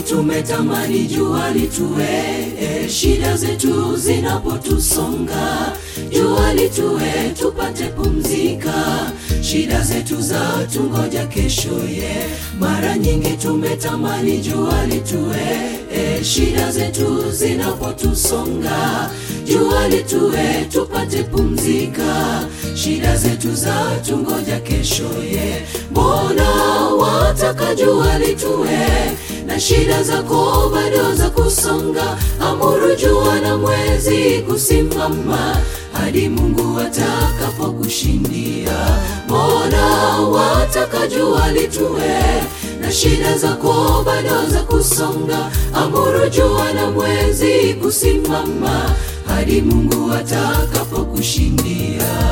tumetamani jua litue, e, shida zetu zinapotusonga, jua litue tupate pumzika, shida zetu za tungoja kesho ye. Mara nyingi tumetamani jua litue, e, shida zetu zinapotusonga, jua litue tupate pumzika, shida zetu za tungoja kesho ye. Mbona wataka jua litue na shida zako bado za kusonga, amuru jua na mwezi kusimama hadi Mungu atakapokushindia. Mbona wataka jua litue na shida zako bado za kusonga, amuru jua na mwezi kusimama hadi Mungu atakapokushindia.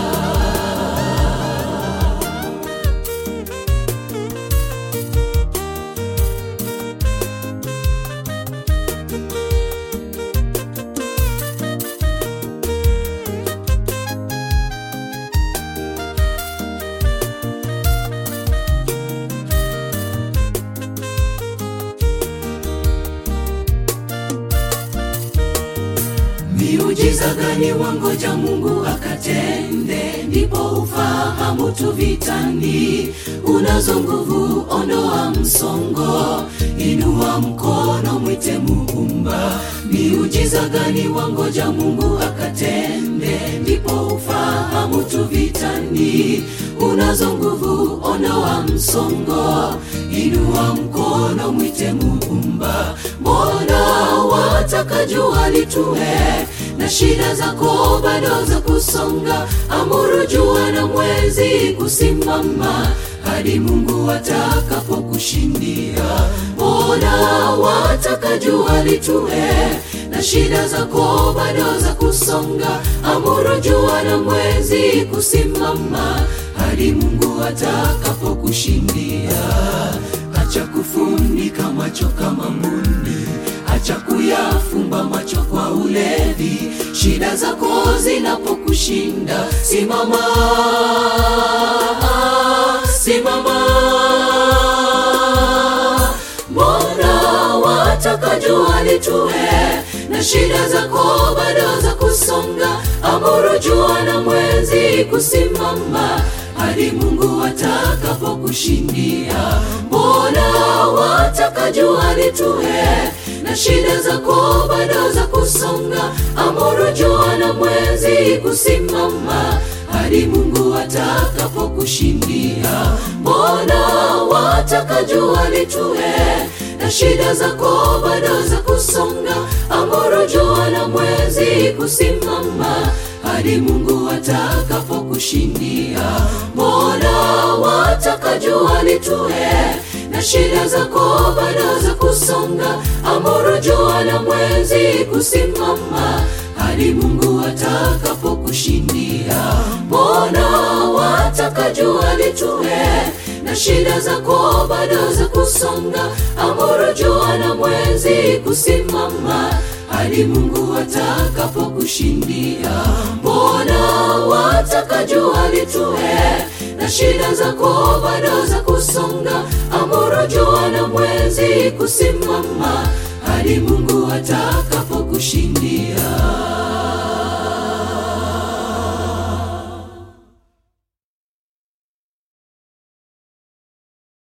Miujiza gani wangoja Mungu akatende, ndipo ufahamu tu vitani. Unazo nguvu, ondoa msongo, inua mkono, mwite Muumba. Miujiza gani wangoja Mungu akatende, ndipo ufahamu tu vitani. Unazo nguvu, ondoa msongo, inua mkono, mwite Muumba. Mbona wataka jua litue na shida zako bado za kusonga, amuru jua na mwezi kusimama hadi Mungu atakapokushindia. Mbona wataka jua litue na shida zako bado za kusonga, amuru jua na mwezi kusimama hadi Mungu atakapokushindia. Acha kufunika macho kama mbuni, acha kuyafumba macho kwa ulevi. Shida zako zinapokushinda, simama, simama. Mbona wataka jua litue na shida zako bado za kusonga, amuru jua na mwezi kusimama hadi Mungu atakapokushindia. Mbona wataka jua litue na shida zako bado za kusonga, amuru jua na mwezi kusimama hadi Mungu atakapokushindia. Mbona wataka jua litue na shida zako bado za kusonga, amuru jua na mwezi kusimama hadi Mungu atakapokushindia. Mbona wataka jua litue na shida zako bado za kusonga, amuru jua na mwezi kusimama hadi Mungu atakapokushindia. Mbona wataka jua litue na shida zako bado za kusonga, amuru jua na mwezi kusimama hadi Mungu atakapokushindia. Mbona wataka jua litue na shida zako bado za kusonga, amuru jua na mwezi kusimama hadi Mungu atakapokushindia.